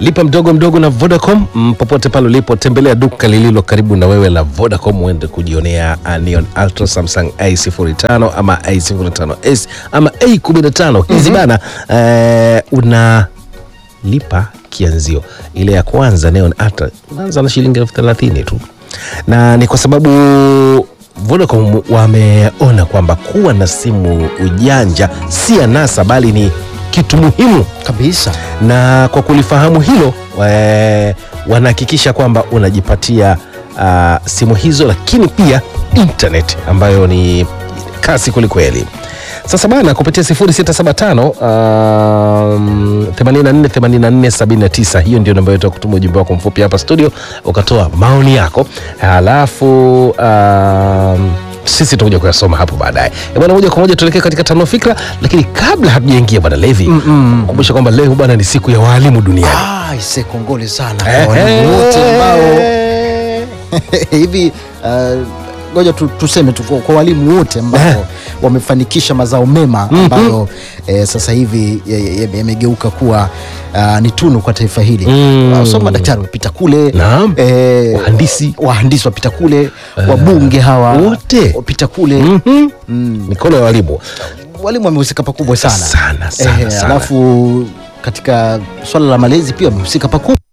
Lipa mdogo mdogo na Vodacom. Mm, popote pale ulipo, tembelea duka lililo karibu na wewe la Vodacom, uende kujionea Neon Ultra, Samsung A05 ama A05s ama A15 hizi bana, eh, unalipa kianzio. Ile ya kwanza Neon Ultra unaanza na shilingi elfu thelathini tu, na ni kwa sababu Vodacom wameona kwamba kuwa na simu ujanja si anasa, bali ni kitu muhimu kabisa. na kwa kulifahamu hilo eh, wanahakikisha kwamba unajipatia ah, simu hizo, lakini pia internet ambayo ni kasi kwelikweli. Sasa bana, kupitia 0675 um, 84 84 79, hiyo ndio namba yetu ya kutuma ujumbe wako mfupi hapa studio, ukatoa maoni yako, halafu um, sisi tutakuja kuyasoma hapo baadaye. Eh, Bwana, moja kwa moja tuelekee katika tano fikra, lakini kabla hatujaingia bwana Levi, kumbusha kwamba leo bwana ni siku ya waalimu duniani. Ah, ise kongole sana Eh, kwa walimu wote ambao eh. hivi uh, ngoja tu, tuseme tu kwa, kwa walimu wote Eh. ambao wamefanikisha mazao mema ambayo eh, sasa hivi ya- ya- yamegeuka kuwa uh, ni tunu kwa taifa hili Mm. mm. so madaktari wapita kule Naam. eh, Wahandisi. wahandisi wapita kule wabunge hawa wote. wapita kule Mhm. mm. Mikono ya walimu walimu wamehusika pakubwa sana Sana, sana, Eh, sana. alafu katika swala la malezi pia wamehusika pakubwa